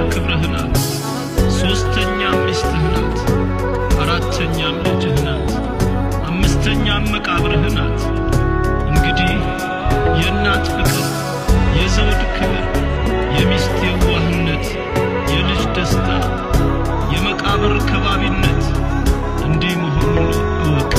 ክብርህ ናት። ሦስተኛም ሚስትህ ናት። አራተኛም ልጅህ ናት። አምስተኛም መቃብርህ ናት። እንግዲህ የእናት ፍቅር፣ የዘውድ ክብር፣ የሚስት የዋህነት፣ የልጅ ደስታ፣ የመቃብር ከባቢነት እንዲህ መሆኑን እወቅ።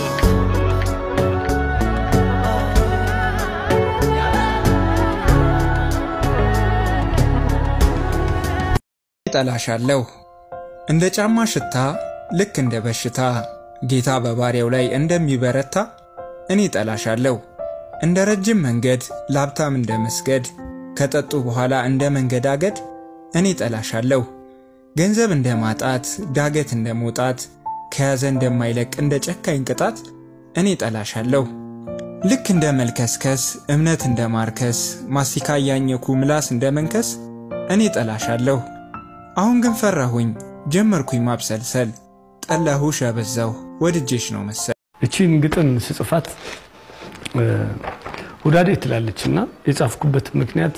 እጠላሻለሁ እንደ ጫማ ሽታ ልክ እንደ በሽታ ጌታ በባሪያው ላይ እንደሚበረታ እኔ እጠላሻለሁ። እንደ ረጅም መንገድ ለሀብታም እንደ መስገድ ከጠጡ በኋላ እንደ መንገዳገድ እኔ እጠላሻለሁ። ገንዘብ እንደ ማጣት ዳገት እንደ መውጣት ከያዘ እንደማይለቅ እንደ ጨካኝ ቅጣት እኔ እጠላሻለሁ። ልክ እንደ መልከስከስ እምነት እንደ ማርከስ ማስቲካ እያኘኩ ምላስ እንደ መንከስ እኔ እጠላሻለሁ። አሁን ግን ፈራሁኝ ጀመርኩኝ ማብሰልሰል ጠላሁሽ አበዛሁ ወድጄሽ ነው መሰል። እቺን ግጥም ስጽፋት ሁዳዴ ትላለች እና የጻፍኩበት ምክንያት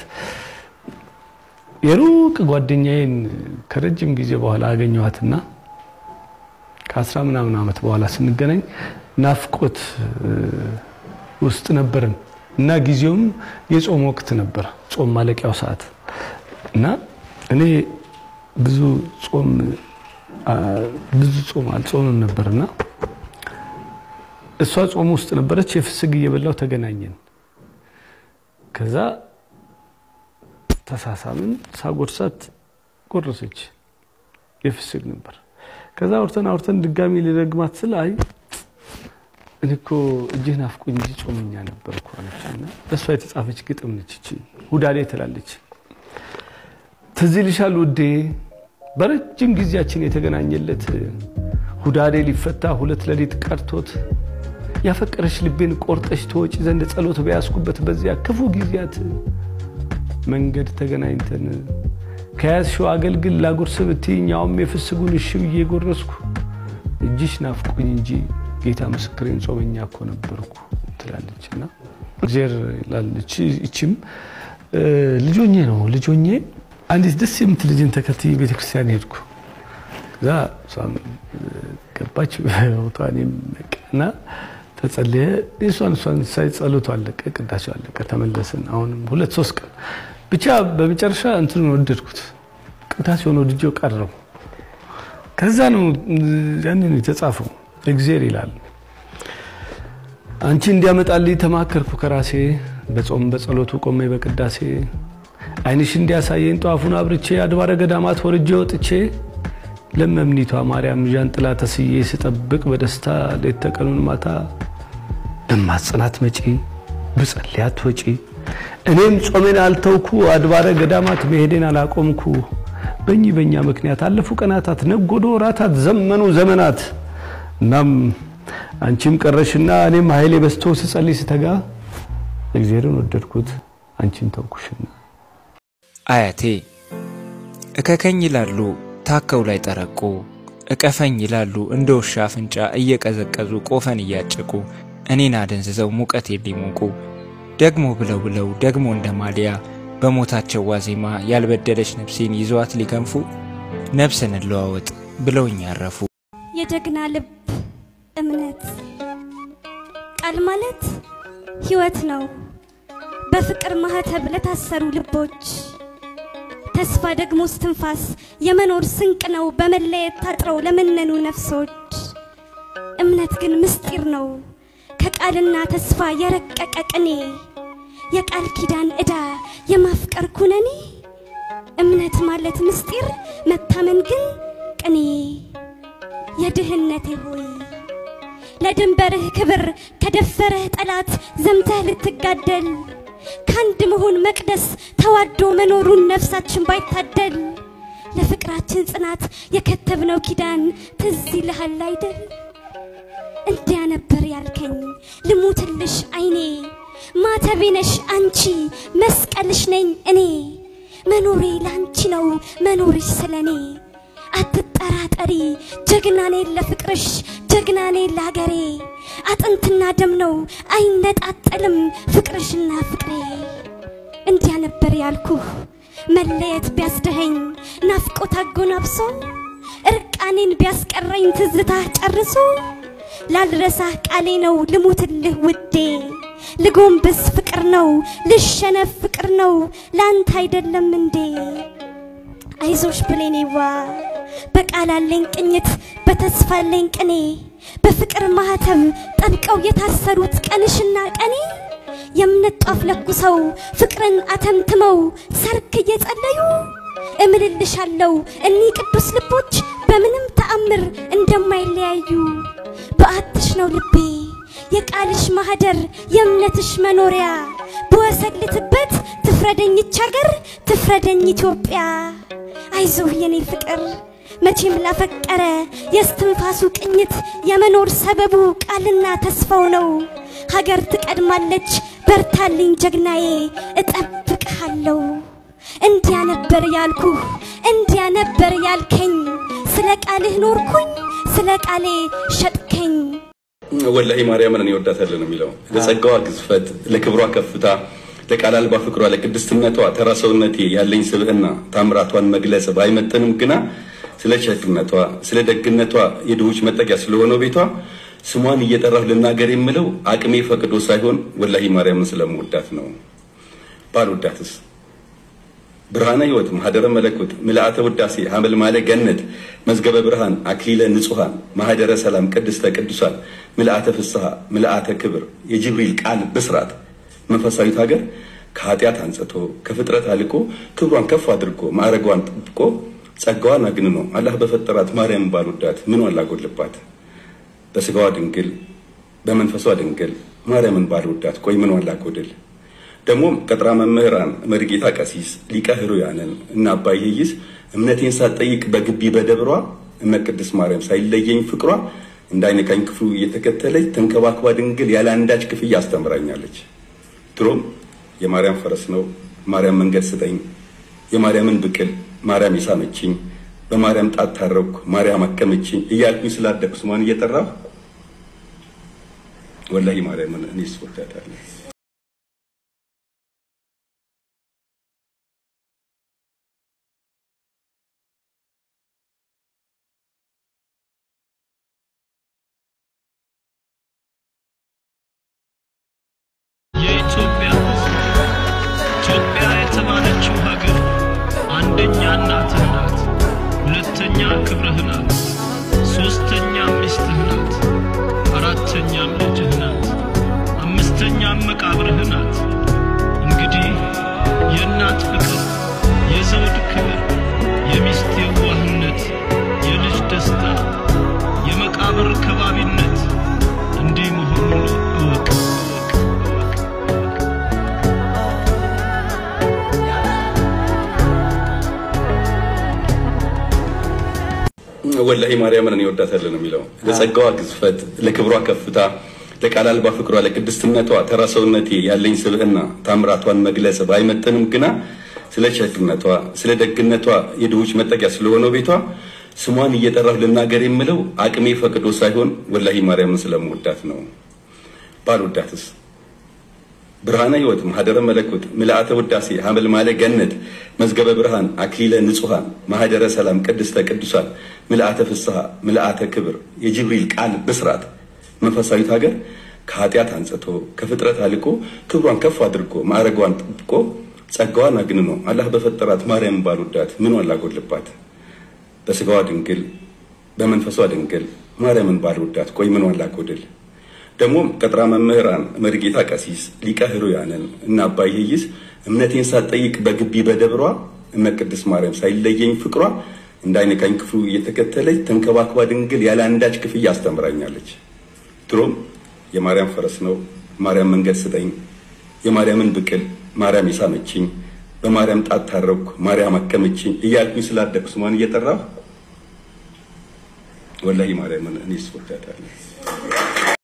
የሩቅ ጓደኛዬን ከረጅም ጊዜ በኋላ አገኘኋትና ከአስራ ምናምን ዓመት በኋላ ስንገናኝ ናፍቆት ውስጥ ነበርን እና ጊዜውም የጾም ወቅት ነበር፣ ጾም ማለቂያው ሰዓት እና እኔ ብዙ ጾም ብዙ ጾም አልጾምም ነበርና እሷ ጾም ውስጥ ነበረች። የፍስግ እየበላው ተገናኘን። ከዛ ተሳሳምን። ሳጎርሳት ጎረሰች። የፍስግ ነበር። ከዛ አውርተን አውርተን ድጋሚ ሊረግማት ስል አይ እኔ እኮ እጅህ ናፍቆኝ እንጂ ጾመኛ ነበርኩ አለችና ለእሷ የተጻፈች ግጥም ነች። እቺ ሁዳዴ ትላለች። ትዝ ይልሻል ውዴ በረጅም ጊዜያችን የተገናኘለት ሁዳዴ ሊፈታ ሁለት ሌሊት ቀርቶት ያፈቀረሽ ልቤን ቆርጠሽ ተወጪ ዘንድ ጸሎት በያዝኩበት በዚያ ክፉ ጊዜያት መንገድ ተገናኝተን ከያዝሽው አገልግል ላጉርስ ብትይኝ ያውም የፍስጉን እሺ ብዬ ጎረስኩ እጅሽ ናፍቆኝ እንጂ ጌታ ምስክሬን ጾመኛ እኮ ነበርኩ ትላለች እና እግዜር ላለች ይችም ልጆኜ ነው ልጆኜ አንዲት ደስ የምትል ልጅን ተከትዬ ቤተክርስቲያን ሄድኩ። እዛ እሷም ገባች ቦታ እኔም እና ተጸለየ። እሷን እሷን ሳይ ጸሎቱ አለቀ፣ ቅዳሴው አለቀ። ተመለስን። አሁንም ሁለት ሶስት ቀን ብቻ በመጨረሻ እንትኑን ወደድኩት። ቅዳሴውን ወድጄው ቀረው። ከዛ ነው ያንን የተጻፈው እግዜር ይላል አንቺ እንዲያመጣልኝ ተማከርኩ ከራሴ በጾም በጸሎቱ ቆሜ በቅዳሴ ዓይንሽ እንዲያሳየኝ ጧፉን አብርቼ አድባረ ገዳማት ወርጄ ወጥቼ ለመምኒቷ ማርያም ዣንጥላ ተስዬ ስጠብቅ በደስታ ሌት ተቀኑን ማታ በማጽናት መጪ ብጸልያት ወጪ እኔም ጾሜን አልተውኩ አድባረ ገዳማት መሄዴን አላቆምኩ በእኚህ በእኛ ምክንያት አለፉ ቀናታት ነጎዶ ወራታት ዘመኑ ዘመናት እናም አንቺም ቀረሽና እኔም ኃይሌ በስቶ ስጸልይ ስተጋ እግዚአብሔርን ወደድኩት አንቺን ተውኩሽና አያቴ እከከኝ ይላሉ ታከው ላይ ጠረቁ እቀፈኝ ይላሉ እንደ ውሻ አፍንጫ እየቀዘቀዙ ቆፈን እያጨቁ እኔን አደንዝዘው ሙቀት ሊሞቁ ደግሞ ብለው ብለው ደግሞ እንደ ማሊያ በሞታቸው ዋዜማ ያልበደለች ነፍሴን ይዘዋት ሊከንፉ ነፍስን እንለዋወጥ ብለውኝ ያረፉ። የጀግና ልብ እምነት ቃል ማለት ሕይወት ነው። በፍቅር ማህተብ ለታሰሩ ልቦች ተስፋ ደግሞ ስትንፋስ የመኖር ስንቅ ነው። በመለየት ታጥረው ለመነኑ ነፍሶች እምነት ግን ምስጢር ነው። ከቃልና ተስፋ የረቀቀ ቅኔ የቃል ኪዳን ዕዳ የማፍቀር ኩነኔ እምነት ማለት ምስጢር መታመን ግን ቅኔ የድህነቴ ሆይ ለድንበርህ ክብር ከደፈረህ ጠላት ዘምተህ ልትጋደል ከአንድ መሆን መቅደስ ተዋዶ መኖሩን ነፍሳችን ባይታደል ለፍቅራችን ጽናት የከተብነው ኪዳን ትዝ ይልሃል አይደል? እንዲያ ነበር ያልከኝ ልሙትልሽ አይኔ ማተቤ ነሽ አንቺ መስቀልሽ ነኝ እኔ መኖሬ ላንቺ ነው መኖርሽ ስለኔ አትጠራጠሪ ጀግና ነኝ ለፍቅርሽ ጀግና ነኝ ለሀገሬ አጥንትና ደም ነው አይነጣጠልም ፍቅርሽና ፍቅሬ እንዲያ ነበር ያልኩህ መለየት ቢያስደኸኝ ናፍቆት አጎናብሶ እርቃኔን ቢያስቀረኝ ትዝታ ጨርሶ ላልረሳህ ቃሌ ነው ልሙትልህ ውዴ ልጎንብስ ፍቅር ነው ልሸነፍ ፍቅር ነው ላንተ አይደለም እንዴ አይዞሽ ብሌኔዋ በቃል አለኝ ቅኝት በተስፋ አለኝ ቅኔ በፍቅር ማህተም ጠብቀው የታሰሩት ቀንሽና ቀኔ የእምነት ጧፍ ለኩሰው ፍቅርን አተምትመው ሰርክ እየጸለዩ እምልልሻለው እኒህ ቅዱስ ልቦች በምንም ተአምር እንደማይለያዩ በአትሽ ነው ልቤ የቃልሽ ማህደር የእምነትሽ መኖሪያ ብወሰልትበት ትፍረደኝ ይች ሀገር ትፍረደኝ ኢትዮጵያ አይዞህ የኔ ፍቅር መቼም ላፈቀረ የስትንፋሱ ቅኝት የመኖር ሰበቡ ቃልና ተስፋው ነው ሀገር ትቀድማለች በርታልኝ ጀግናዬ እጠብቅሃለሁ እንዲያ ነበር ያልኩህ እንዲያ ነበር ያልከኝ ስለ ቃልህ ኖርኩኝ ስለ ቃሌ ሸጥከኝ ወላሂ ማርያምን እኔ እወዳታለሁ ነው የሚለው። ለጸጋዋ ግዝፈት፣ ለክብሯ ከፍታ፣ ለቃል አልባ ፍቅሯ፣ ለቅድስትነቷ ተራ ሰውነቴ ያለኝ ስብዕና ታምራቷን መግለጽ ባይመጥንም ግና ስለ ቸርነቷ፣ ስለ ደግነቷ የድሆች መጠጊያ ስለሆነው ቤቷ ስሟን እየጠራሁ ልናገር የምለው አቅሜ ፈቅዶ ሳይሆን ወላሂ ማርያምን ስለምወዳት ነው። ባልወዳትስ ብርሃነ ሕይወት ማህደረ መለኮት ምልአተ ውዳሴ ሐመል ማለ ገነት መዝገበ ብርሃን አክሊለ ንጹሐን ማህደረ ሰላም ቅድስተ ቅዱሳን ምልአተ ፍስሐ ምልአተ ክብር የጅብሪል ቃል ብስራት መንፈሳዊት ሀገር ከኃጢአት አንጽቶ ከፍጥረት አልቆ ክብሯን ከፍ አድርጎ ማዕረጓን ጠብቆ ጸጋዋን አግንኖ አላህ በፈጠራት ማርያም ባልወዳት ምን አላጎልባት? በስጋዋ ድንግል በመንፈሷ ድንግል ማርያምን ባልወዳት ቆይ ምን አላጎድል? ደግሞም ቀጥራ መምህራን መርጌታ ቀሲስ ሊቀ ሕሩያንን እና አባይ ይይዝ እምነቴን ሳትጠይቅ በግቢ በደብሯ እመ ቅድስት ማርያም ሳይለየኝ ፍቅሯ እንዳይነካኝ ክፉ እየተከተለች ተንከባክባ ድንግል ያለ አንዳች ክፍያ አስተምራኛለች። ድሮም የማርያም ፈረስ ነው ማርያም መንገድ ስጠኝ፣ የማርያምን ብቅል ማርያም የሳመችኝ፣ በማርያም ጣት ታረኩ ማርያም አከመችኝ እያልኩኝ ስላደኩ ስሟን እየጠራሁ ወላሂ ማርያምን እኔስ እወዳታለሁ። የኢትዮጵያ ሕዝብ ኢትዮጵያ የተባለችው ሀገር አንደኛ እናትህ ናት፣ ሁለተኛ ክብርህ ናት፣ ሶስተኛ ሚስትህ ናት፣ አራተኛም ልጅህ ናት፣ አምስተኛም መቃብርህ ናት። እንግዲህ የእናት ፍቅር፣ የዘውድ ክብር፣ የሚስት የዋህነት፣ የልጅ ደስታ፣ የመቃብር ከባቢነት እንዲህ መሆኑን እወቅ እወቅ እወቅ። ወላሂ ማርያምን እኔ እወዳታለሁ ነው የሚለው። ለጸጋዋ ግዝፈት፣ ለክብሯ ከፍታ፣ ለቃል አልባ ፍቅሯ፣ ለቅድስትነቷ ተራ ሰውነቴ ያለኝ ስብዕና ታምራቷን መግለጽ ባይመጥንም ግና ስለ ቸርነቷ፣ ስለ ደግነቷ የድሆች መጠጊያ ስለሆነው ቤቷ ስሟን እየጠራሁ ልናገር የምለው አቅሜ ፈቅዶ ሳይሆን ወላሂ ማርያምን ስለምወዳት ነው። ባልወዳትስ ብርሃነ ሕይወት ማህደረ መለኮት ምልአተ ውዳሴ ሐመል ማለ ገነት መዝገበ ብርሃን አክሊለ ንጹሐን ማህደረ ሰላም ቅድስተ ቅዱሳን ምልአተ ፍስሐ ምልአተ ክብር የጅብሪል ቃል ብስራት መንፈሳዊት ሀገር ከኃጢአት አንጽቶ ከፍጥረት አልቆ ክብሯን ከፍ አድርጎ ማዕረጓን ጠብቆ ጸጋዋን አግንኖ አላህ በፈጠራት ማርያም ባልወዳት ምን አላጎልባት? በስጋዋ ድንግል በመንፈሷ ድንግል ማርያምን ባልወዳት ቆይ ምን አላጎድል? ደግሞም ቀጥራ መምህራን መርጌታ ቀሲስ ሊቀ ሕሩያንን እና አባይ ይይዝ እምነቴን ሳትጠይቅ በግቢ በደብሯ እመ ቅድስት ማርያም ሳይለየኝ ፍቅሯ እንዳይነካኝ ክፉ እየተከተለች ተንከባክባ ድንግል ያለ አንዳች ክፍያ አስተምራኛለች። ድሮም የማርያም ፈረስ ነው ማርያም መንገድ ስጠኝ፣ የማርያምን ብቅል ማርያም የሳመችኝ፣ በማርያም ጣት ታረኩ ማርያም አከመችኝ እያልኩኝ ስላደኩ ስሟን እየጠራሁ ወላሂ ማርያምን እኔስ እወዳታለሁ።